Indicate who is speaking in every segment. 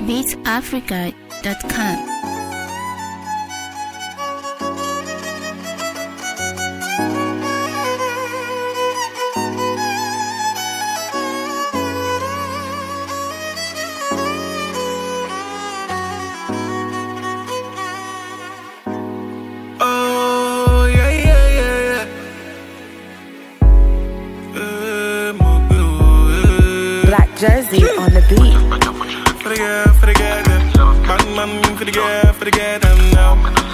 Speaker 1: beatsafrica.com.
Speaker 2: Oh, yeah, yeah, yeah, yeah. Eh, mon girl, eh.
Speaker 3: Black Jersey on the beat.
Speaker 2: For the girl, for the girl, them. Man, man, for the girl, for the girl, them now.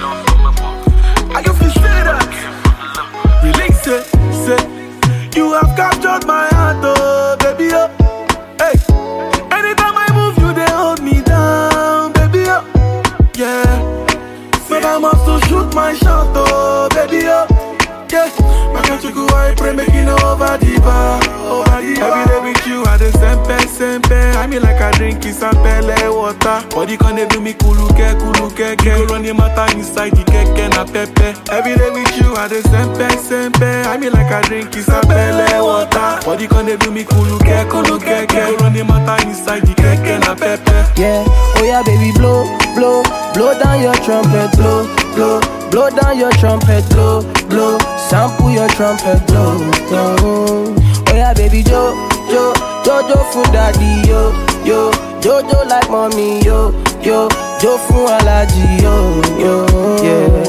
Speaker 2: I can feel say that. Release it, say. You have captured my heart, oh, baby, oh. Hey. Anytime I move, you, they hold me down, baby, oh. Yeah. But I must to shoot my shot, oh, baby, oh. Yeah. My country go, I pray, make it over the bar, over the bar. Every day with you, I the sempe, sempe. I mean like I drink is a pele water. Body can they do me kuluke, kuluke, ke. You run the matter inside the keke na pepe. Every day with you, I the sempe, sempe. I mean like I drink is a pele water. Body can they do me kuluke, kuluke, ke. You run the matter inside the keke na pepe.
Speaker 4: Yeah, oh yeah, baby, blow, blow, blow down your trumpet, blow, blow, blow down your trumpet, blow, blow, sample your trumpet, blow, blow. Oh yeah, baby, jo, jo, jojo for daddy, yo, yo, jojo like mommy, yo, yo, jo for allergy, yo, yo, yeah.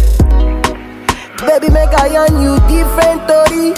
Speaker 4: Baby, make I on you different, Tori.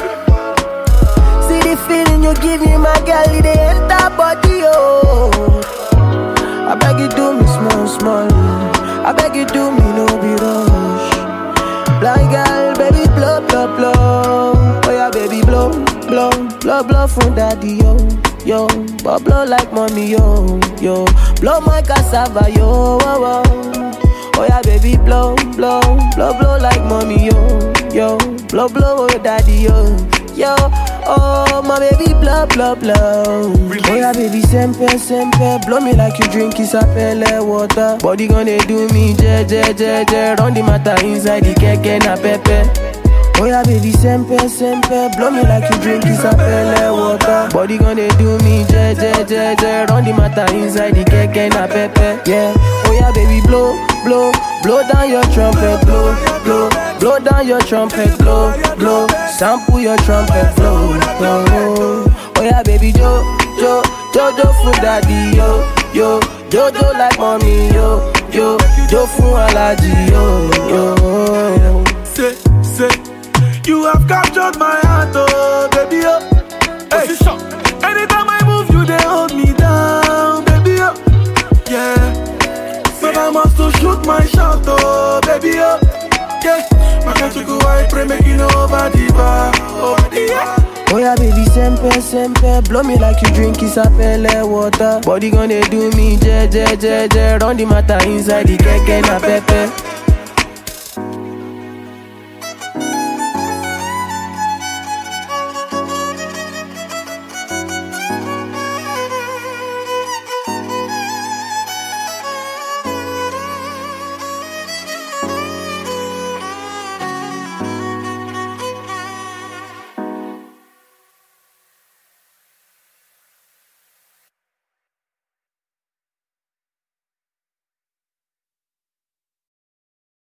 Speaker 4: See the feeling you give me, my girl, it dey enter body, oh. I beg you do me small, small. I beg you do me no be rush. Blind girl, baby blow, blow, blow. Oh yeah, baby blow, blow, blow, blow from daddy yo, yo. But blow like mommy yo, yo. Blow my cassava yo, oh, oh. Oh yeah, baby blow, blow, blow, blow like mommy yo, yo. Blow, blow, oh daddy yo, yo. Oh my baby blow, blow, blow. Oh yeah, baby sempe, sempe. Blow me like you drink isapele water. Body gonna do me je, je, je, je. Run the matter inside the keke na pepe. Oh yeah, baby, sempe, sempe Blow me like you drink isapele water Body gonna do me, je, je, je, je Run the matter inside the keke na pepe Yeah, oh yeah, baby, blow, blow Blow down your trumpet, blow, blow Blow down your trumpet, blow, blow Sample your trumpet, blow, blow Oh yeah, baby, jo, jo Jojo for daddy, yo, yo Jojo like mommy, yo, yo Jo for allergy, yo, yo
Speaker 2: say, say, you have captured my heart, oh baby, oh. Hey. Anytime I move, you they hold me down, baby, oh. Yeah. But I must to shoot my shot, oh baby, oh. Yeah. My country go, I pray, make it over the bar, over the bar.
Speaker 4: Oh yeah, baby, sempe, sempe Blow me like you drink isapele water Body gonna do me, je, je, je, je Run the matter inside the keke na pepe